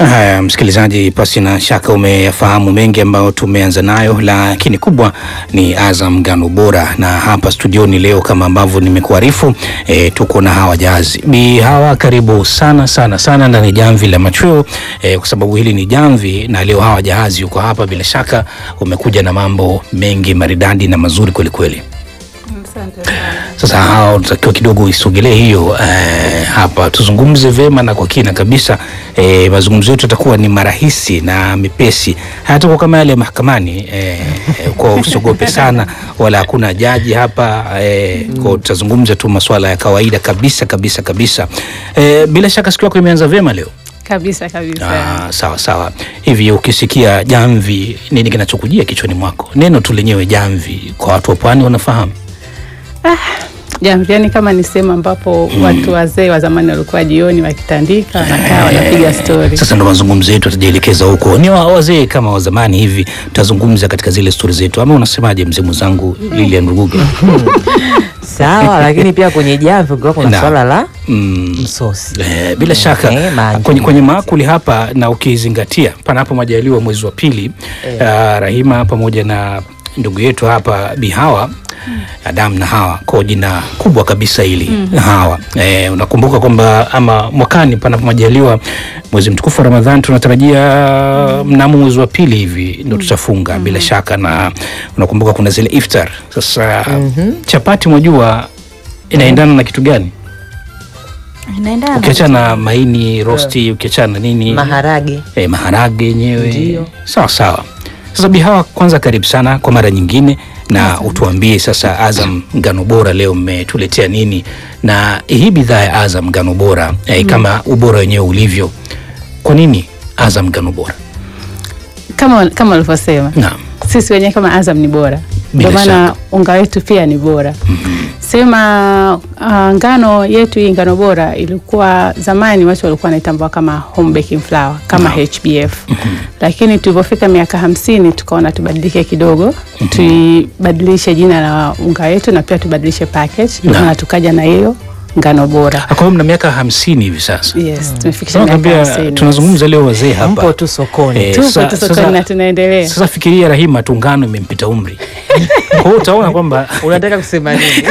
Haya, msikilizaji, pasi na shaka umeyafahamu mengi ambayo tumeanza nayo, lakini kubwa ni Azam Ngano Bora, na hapa studioni leo kama ambavyo nimekuarifu e, tuko na Hawa Jahazi. Bi Hawa, karibu sana sana sana ndani ya jamvi la machweo e, kwa sababu hili ni jamvi na leo Hawa Jahazi yuko hapa. Bila shaka umekuja na mambo mengi maridadi na mazuri kwelikweli. Sasa hawa unatakiwa kidogo isogelee hiyo eh, hapa tuzungumze vema na kwa kina kabisa. Eh, mazungumzo yetu yatakuwa ni marahisi na mepesi, hayatakuwa kama yale ya mahakamani eh, eh, kwa usiogope sana, wala hakuna jaji hapa eh, kwa tutazungumza tu masuala ya kawaida kabisa kabisa kabisa. Eh, bila shaka siku yako imeanza vyema leo. Kabisa kabisa. Ah, sawa sawa. Hivi ukisikia jamvi, nini kinachokujia kichwani mwako? Neno tu lenyewe jamvi, kwa watu wa pwani wanafahamu Jamvi, yani kama ni sehemu ambapo watu wazee wa zamani walikuwa jioni wakitandika wanakaa wanapiga stori. Sasa ndo mazungumzo yetu atajielekeza huko, ni wa- wazee kama wa zamani hivi, tutazungumza katika zile stori zetu, ama unasemaje mzee mwenzangu Lilian Ruguga? Sawa, lakini pia kwenye jamvi kulikuwa kuna Na. swala la Mm, msosi. eh, bila shaka Eh, maji. kwenye, kwenye maakuli hapa, na ukizingatia panapo majaliwa mwezi wa pili ah, Rahima pamoja na ndugu yetu hapa Bihawa Adam na Hawa kwa jina kubwa kabisa hili Hawa. Eh, unakumbuka kwamba ama mwakani panapo majaliwa mwezi mtukufu wa Ramadhani tunatarajia mnamo mwezi wa pili hivi ndo tutafunga bila shaka, na unakumbuka kuna zile iftar. Sasa chapati mwajua inaendana na kitu gani? Inaendana. ukiachana na maini rosti, ukiachana na nini Maharage. eh, maharage yenyewe Ndio. sawa sawa. Sasa Bihawa, kwanza karibu sana kwa mara nyingine, na utuambie sasa, Azam Ngano Bora leo mmetuletea nini, na hii bidhaa ya Azam Ngano Bora eh, kama ubora wenyewe ulivyo, kwa nini Azam Ngano Bora? Kama kama ulivyosema. Naam. Sisi wenyewe kama Azam ni bora. Bila Ndio maana shaka. unga wetu pia ni bora. Sema uh, ngano yetu hii ngano bora ilikuwa zamani watu walikuwa wanaitambua kama home baking flour kama Naam. HBF. Lakini tulipofika miaka hamsini tukaona tubadilike kidogo, tuibadilishe jina la unga wetu na pia tubadilishe package. Ndio Naam. maana tukaja na hiyo ngano bora. Kwa hiyo mna miaka hamsini hivi sasa. Yes, tumefikisha Sasa miaka nakwambia, hamsini. tunazungumza leo wazee hapa Mpo tu sokoni. Eh, Tupo sa- tu sasa- sokoni na tunaendelea. Sasa fikiria Rahima tu ngano imempita umri, kwa hiyo utaona kwamba Unataka kusema nini?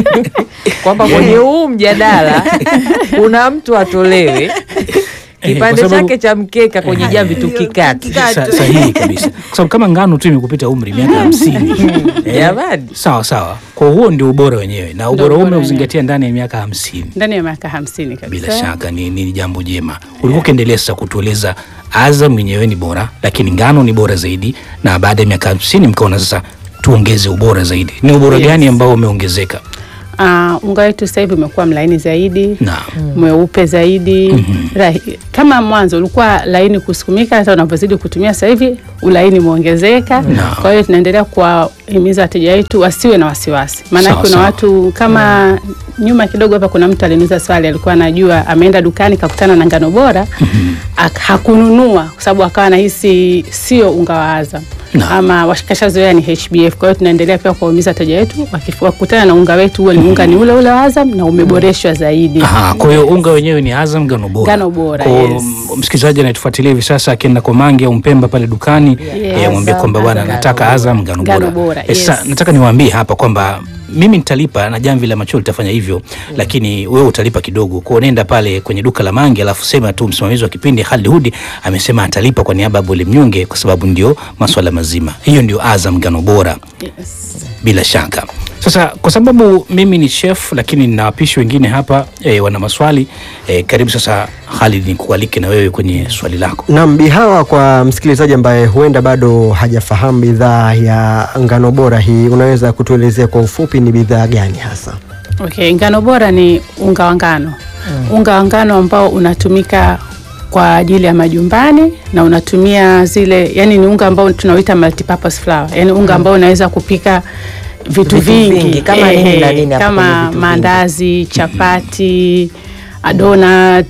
Kwamba kwenye huu mjadala kuna mtu atolewe Eh, kipande kwa sababu- chake cha mkeka kwenye jamvi tukikate. Sa- sahihi kabisa, kwa sababu kama ngano tu imekupita umri miaka hamsini eh, Jamani. sawa sawa. Kwa huo ndio ubora wenyewe, na ubora huo ubora umeuzingatia ndani ya miaka hamsini. Ndani ya miaka hamsini kabisa. Bila shaka ni, ni jambo jema. Ulikuwa ukiendelea sasa kutueleza Azam yenyewe ni bora, lakini ngano ni bora zaidi, na baada ya miaka hamsini mkaona sasa tuongeze ubora zaidi. Ni ubora Yes. gani ambao umeongezeka? Uh, unga wetu sasa hivi umekuwa mlaini zaidi Naam. mweupe zaidi rahi, kama mwanzo ulikuwa laini kusukumika, hata unavyozidi kutumia sasa hivi ulaini umeongezeka. Naam. Kwa hiyo tunaendelea kuwahimiza wateja wetu wasiwe na wasiwasi, maana Sawa, kuna sawa. watu kama nyuma kidogo hapa, kuna mtu aliniuza swali, alikuwa anajua ameenda dukani kakutana na ngano bora ak- hakununua kwa sababu akawa anahisi sio unga wa Azam Naam. ama washikashazoea ni HBF. Kwa hiyo tunaendelea pia kuwahimiza wateja wetu wakif- wakikutana na unga wetu huo ni unga ni ule ule wa Azam na umeboreshwa zaidi. Aha, kwa hiyo unga wenyewe ni Azam ngano bora. Ngano bora, Kwa hiyo, yes. m- msikilizaji anayetufuatilia hivi sasa akienda kwa Mange au Mpemba pale dukani Yes. eh, amwambie Azam, kwamba bwana Azam nataka ngano Azam ngano bora. Ngano bora, Eh, sasa yes. nataka niwaambie hapa kwamba mimi nitalipa na jamvi la macho litafanya hivyo, lakini wewe utalipa kidogo. Kwa hiyo nenda pale kwenye duka la Mange alafu sema tu msimamizi wa kipindi Khalid Hudi amesema atalipa kwa niaba ya Bole Mnyonge kwa sababu ndio maswala mazima. Hiyo ndio Azam ngano bora Yes. bila shaka. Sasa kwa sababu mimi ni chef lakini nina wapishi wengine hapa e, wana maswali e, karibu sasa Khalid, nikualike na wewe kwenye swali lako. Naam, Bihawa, kwa msikilizaji ambaye huenda bado hajafahamu bidhaa ya ngano bora hii, unaweza kutuelezea kwa ufupi ni bidhaa gani hasa? Okay, ngano bora ni unga wa ngano. Unga wa ngano ambao unatumika kwa ajili ya majumbani na unatumia zile, yani ni unga ambao tunauita multipurpose flour, yani unga ambao unaweza kupika vitu, Vitu vingi, vingi, kama nini na nini hapo kwenye kama vitu vingi? maandazi, chapati, donuts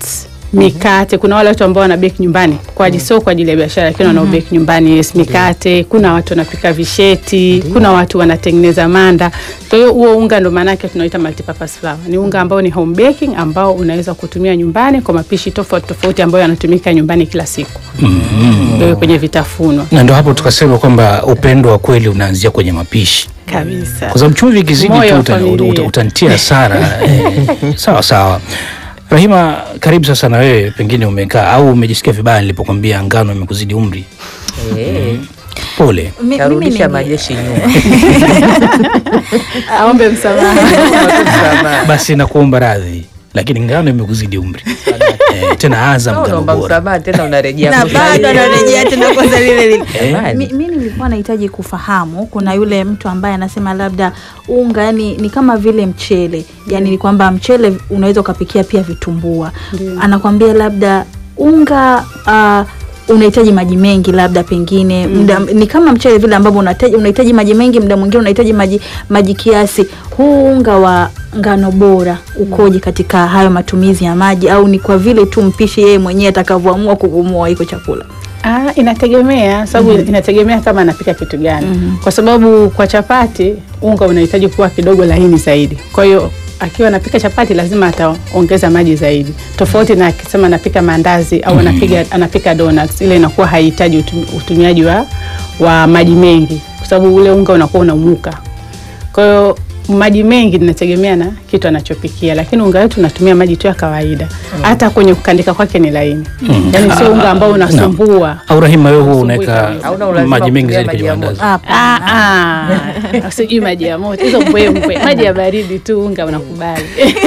mikate. Kuna wale watu ambao wana bake nyumbani kwa ajili sio kwa ajili ya biashara, lakini wana bake nyumbani yes, mikate. Kuna watu wanapika visheti, kuna watu wanatengeneza manda. Kwa hiyo huo unga ndo maana yake tunaita multipurpose flour. Ni unga ambao ni home baking ambao unaweza kutumia nyumbani kwa mapishi tofauti tofauti ambayo yanatumika nyumbani kila siku. Wewe kwenye vitafunwa na ndo hapo tukasema kwamba upendo wa kweli unaanzia kwenye mapishi kabisa. kwa sababu chumvi ikizidi Moyo tu wa uta- familia. uta- utanitia hasara eh, sawa sawa rahima karibu sasa na wewe pengine umekaa au umejisikia vibaya nilipokwambia ngano imekuzidi umri Eh, pole Mi- mimi karudisha ni- majeshi nyuma Aombe msamaha. basi nakuomba radhi lakini ngano imekuzidi umri eh, tena azam No, ngano unaomba bora msamaha tena unarejea na kule. bado anarejea tena kwanza lile lile. Jamani. Mi, mi nilikuwa nahitaji kufahamu, kuna yule mtu ambaye anasema labda unga yani ni kama vile mchele, yani ni kwamba mchele unaweza ukapikia pia vitumbua. Anakwambia labda unga uh, unahitaji maji mengi labda pengine mda, ni kama mchele vile ambavyo unahitaji unahitaji maji mengi, muda mwingine unahitaji maji maji kiasi. Huu unga wa ngano bora ukoje katika hayo matumizi ya maji, au ni kwa vile tu mpishi yeye mwenyewe atakavyoamua kugumoa hiko chakula? Ah, inategemea sababu inategemea kama anapika kitu gani, kwa sababu kwa chapati unga unahitaji kuwa kidogo laini zaidi. Kwa hiyo akiwa anapika chapati lazima ataongeza maji zaidi, tofauti na akisema anapika maandazi au anapiga anapika donuts, ile inakuwa haihitaji utum- utumiaji wa, wa maji mengi, kwa sababu ule unga unakuwa unaumuka. Kwa hiyo maji mengi inategemea na kitu anachopikia, lakini unga wetu unatumia maji tu ya kawaida. Hata kwenye kukandika kwake ni laini, yaani sio unga ambao unasumbua. au rahima wewe huwa Asubuhi unaweka kabisa. Hauna ulazima maji mengi kutumia zaidi kwenye maji ya moto. mandazi Hapana. Ah, ah. sijui maji ya moto hizo mbwembwe, maji ya baridi tu unga unakubali.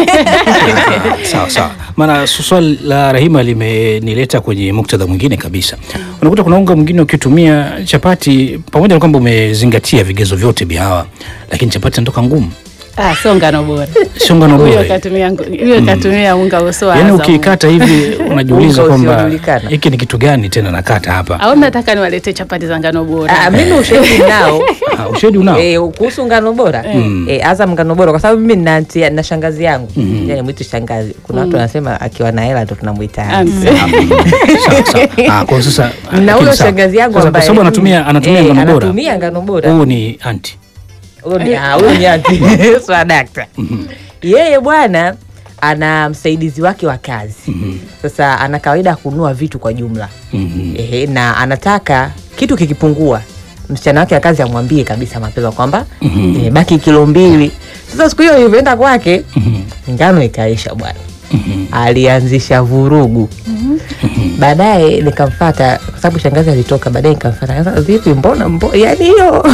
Ah, sawa sawa maana su- swali la rahima limenileta kwenye muktadha mwingine kabisa unakuta kuna unga mwingine ukitumia chapati pamoja na kwamba umezingatia vigezo vyote bihawa lakini chapati inatoka ngumu Ah, sio ngano bora. sio ngano Huyo bora katumia ngu- huyo katumia unga usio yaani Azam. ukiikata hivi unajiuliza Unga kwamba usiojulikana. hiki ni kitu gani tena nakata hapa Au nataka niwaletee chapati za ngano bora. Ah, mimi ushahidi nao Ah, ushahidi unao Eh, kuhusu ngano bora eh, Azam ngano bora kwa sababu mimi nina aunti- na shangazi yangu yani mwitu shangazi kuna watu wanasema akiwa na hela ndo tunamwita aunti. Aunti. sawa sawa ah, kwa sasa na lakini huyo sawa. shangazi yangu Sasa kwa ambaye sababu anatumia anatumia eh, ngano bora anatumia ngano bora huyu ni anti Huyo ni- ah, huyo ni aunti swadakta yeye bwana ana msaidizi wake wa kazi sasa ana kawaida ya kununua vitu kwa jumla Mhm. Ehe, na anataka kitu kikipungua msichana wake wa kazi amwambie kabisa mapema kwamba eh, baki kilo mbili sasa siku hiyo ilivyoenda kwake ngano ikaisha bwana alianzisha vurugu baadaye nikamfata kwa sababu shangazi alitoka baadaye nikamfata "Sasa vipi mbona mbo yani hiyo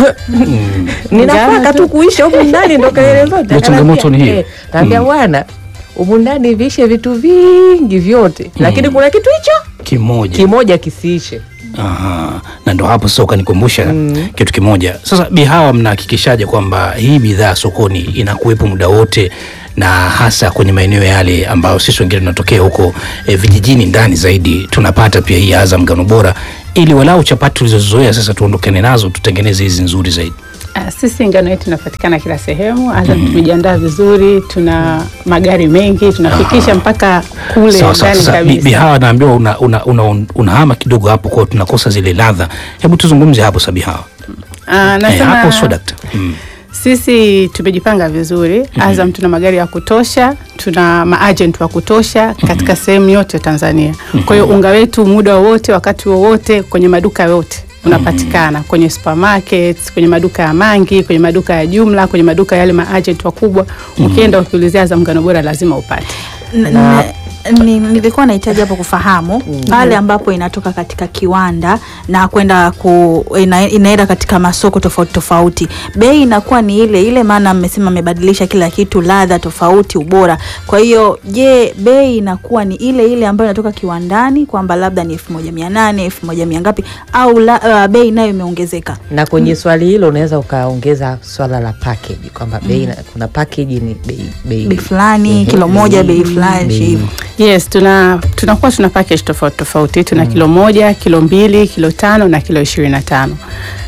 ninafaka Ngano tu tu. kuisha humu ndani ndo kelele zote Ndio changamoto ni hiyo. naambia bwana humu ndani viishe vitu vingi vyote lakini kuna kitu hicho kimoja kimoja kisiishe Aha. na ndo hapo sasa ukanikumbusha kitu kimoja sasa bihawa mnahakikishaje kwamba hii bidhaa sokoni inakuwepo muda wote na hasa kwenye maeneo yale ambayo sisi wengine tunatokea huko e, vijijini ndani zaidi tunapata pia hii azam ngano bora ili walau chapati tulizozoea sasa tuondokane nazo tutengeneze hizi nzuri zaidi Ah, Sisi ngano yetu inapatikana kila sehemu. Azam tumejiandaa vizuri, tuna magari mengi, tunafikisha mpaka kule sawa sawa ndani sasa bi- kabisa. bihawa naambiwa unahama una, una, unahama kidogo hapo kwao tunakosa zile ladha hebu tuzungumze hapo sa bihawa Ah, Eh, nasema hapo sio dakta mm. sisi tumejipanga vizuri. Azam tuna magari ya kutosha, tuna maagent wa kutosha katika sehemu yote Tanzania. Kwa hiyo unga wetu muda wowote, wakati wowote, kwenye maduka yote unapatikana kwenye supermarkets, kwenye maduka ya mangi, kwenye maduka ya jumla, kwenye maduka yale maagent wakubwa. Ukienda ukiulizia Azam ngano bora lazima upate. N- Na- n- ni- nilikuwa nahitaji hapo kufahamu pale ambapo inatoka katika kiwanda na kwenda ku ina, inaenda katika masoko tofauti tofauti, bei inakuwa ni ile ile, maana mmesema mmebadilisha kila kitu, ladha tofauti, ubora. Kwa hiyo je, bei inakuwa ni ile ile ambayo inatoka kiwandani, kwamba labda ni elfu moja mia nane elfu moja mia ngapi, au la, uh, bei nayo imeongezeka? na kwenye swali hilo unaweza ukaongeza swala la package kwamba bei na- kuna package ni bei bei Bei fulani kilo moja, bei fulani bei- hivyo. Yes, tuna tunakuwa tuna package tofauti tofauti. Tuna kilo moja, kilo mbili, kilo tano na kilo ishirini na tano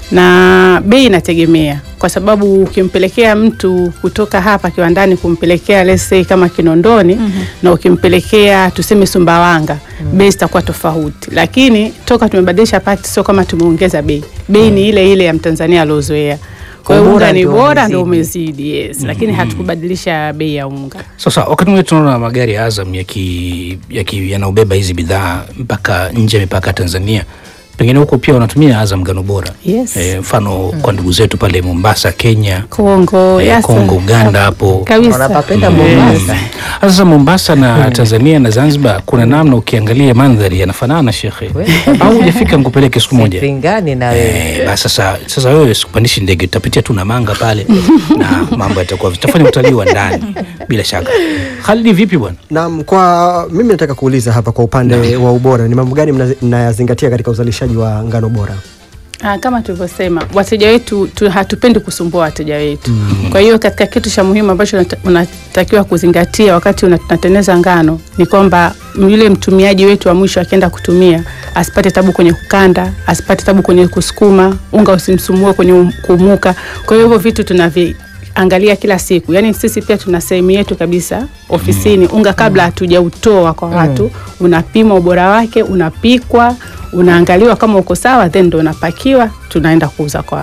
na bei inategemea kwa sababu ukimpelekea mtu kutoka hapa kiwandani kumpelekea let's say kama Kinondoni na ukimpelekea tuseme Sumbawanga bei zitakuwa tofauti, lakini toka tumebadilisha pakti sio kama tumeongeza bei, bei ni ile ile ya Mtanzania aliozoea. Kwa hiyo Ubora unga ni ndio bora ndio umezidi. umezidi, yes, lakini hatukubadilisha bei ya unga. Sasa wakati mwingine tunaona magari ya Azam yaki, yaki, yanaobeba hizi bidhaa mpaka nje ya mipaka ya Tanzania, pengine huko pia wanatumia Azam ngano bora Yes. Eh, mfano kwa ndugu zetu pale Mombasa, Kenya, Kongo, eh, yes, Kongo, Uganda hapo kabisa. wanapapenda Mombasa. Sasa Mombasa na Tanzania na Zanzibar kuna namna, ukiangalia mandhari yanafanana shekhe, au hujafika nikupeleke siku moja? Sipingani na wewe. Eh, basi sasa sasa wewe sikupandishi ndege, utapitia tu na manga pale na mambo yatakuwa tutafanya utalii wa ndani bila shaka. Khalidi, vipi bwana? Naam, kwa mimi nataka kuuliza hapa kwa upande wa ubora, ni mambo gani mna- mnayazingatia katika uzalishaji wa ngano bora? Ah, kama tulivyosema wateja wetu tu, hatupendi kusumbua wateja wetu. Kwa hiyo katika kitu cha muhimu ambacho unata- unatakiwa kuzingatia wakati una- unatengeneza ngano ni kwamba yule mtumiaji wetu wa mwisho akienda kutumia asipate tabu kwenye kukanda, asipate tabu kwenye kusukuma, unga usimsumbue kwenye um- kuumuka. Kwa hiyo hivyo vitu tunavi angalia kila siku. Yaani sisi pia tuna sehemu yetu kabisa ofisini, unga kabla hatujautoa kwa watu, unapima ubora wake, unapikwa, unaangaliwa kama uko sawa, then ndo unapakiwa, tunaenda kuuza kwa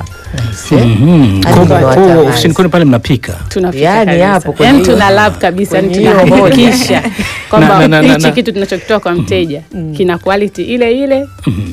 Mhm. Hadi Kwa- kwa kwa- watangazaji. ofisini kwenu pale mnapika tunafika Yaani kabisa. hapo kwenye Yaani hiyo- tuna lab kabisa, yani kwenye hiyo tunahakikisha Na- kwamba na- na- na- hichi na- kitu tunachokitoa kwa mteja kina quality ile ile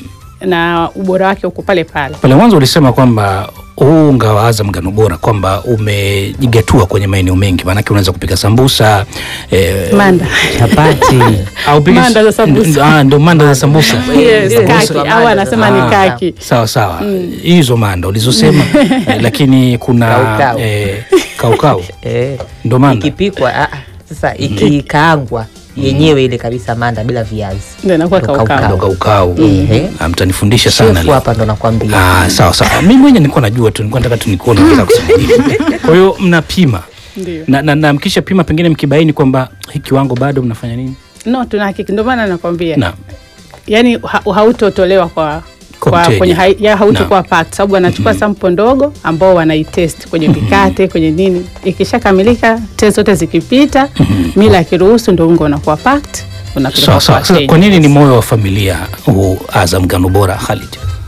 na ubora wake uko pale pale. pale mwanzo ulisema kwamba huu unga wa Azam ngano bora kwamba umejigatua kwenye maeneo mengi, maanake unaweza kupika sambusa eh, Manda. Chapati. au pige- Manda za sambusa. nd- ah, ndo manda za sambusa Yes, Sambusa. kaki au Manda. anasema ni Ah. kaki. sawa sawa hizo manda ulizosema eh, lakini kuna Kaukau. eh, kaukau Eh, ndo manda ikipikwa ah, ah, sasa ikikaangwa yenyewe ile kabisa manda bila viazi Ndio inakuwa Ndo kaukau. ndo kaukau Ehe. Ah, mtanifundisha sana shefu leo. hapa ndo nakwambia Ah, sawa sawa mimi mwenye nilikuwa najua tu nilikuwa nataka tu nikuone unataka kusema nini kwa hiyo mnapima Ndio. na, na, na mkisha pima pengine mkibaini kwamba hii kiwango bado mnafanya nini No, tunahakiki. Ndio maana nakwambia. na yani ha, hautotolewa kwa Kwa kwa mteja. kwenye hai- ya hautokuwa Naam. packed sababu wanachukua sample ndogo ambao wanaitest kwenye mikate kwenye nini. Ikishakamilika test zote zikipita, mila akiruhusu ndio unga unakuwa packed unapeleka sawa kwa sawa sasa wateja. kwa nini ni moyo wa familia huu Azam ngano bora Khalid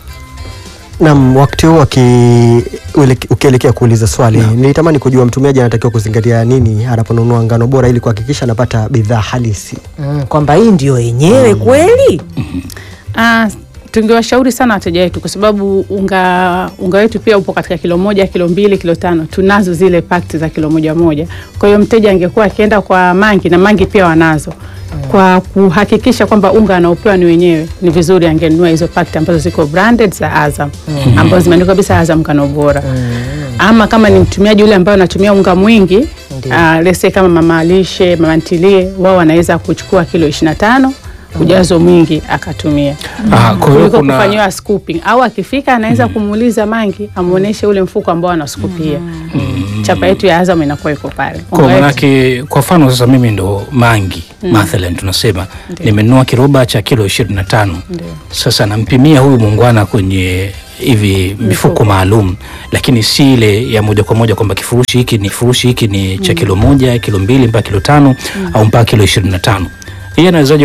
Naam, wakati huu aki- ueleke- ukielekea kuuliza swali, nilitamani kujua mtumiaji anatakiwa kuzingatia nini anaponunua ngano bora ili kuhakikisha anapata bidhaa halisi. mm, kwamba hii ndio yenyewe kweli Ah, tungewashauri sana wateja wetu kwa sababu unga unga wetu pia upo katika kilo moja, kilo mbili, kilo tano. Tunazo zile pakti za kilo moja moja. Kwa hiyo mteja angekuwa akienda kwa mangi na mangi pia wanazo. Kwa kuhakikisha kwamba unga anaopewa ni wenyewe, ni vizuri angenunua hizo pakti ambazo ziko branded za Azam ambazo zimeandikwa kabisa Azam ngano bora. Ama kama ni mtumiaji yule ambaye anatumia unga mwingi uh, let's say kama mama lishe, mama ntilie, wao wanaweza kuchukua kilo 25 ujazo mwingi akatumia ah, kwa hiyo kuliko kuna kufanyiwa scooping au akifika anaweza kumuuliza mangi amuoneshe ule mfuko ambao anaskupia. Chapa yetu ya Azam inakuwa iko pale. kwa Unga wetu- manake kwa mfano sasa mimi ndo mangi mathalan tunasema nimenunua kiroba cha kilo ishirini na tano sasa nampimia huyu muungwana kwenye hivi mifuko maalum lakini si ile ya moja kwa moja kwamba kifurushi hiki ni kifurushi hiki ni cha kilo moja kilo mbili mpaka kilo tano au mpaka kilo ishirini na tano yeye anawezaje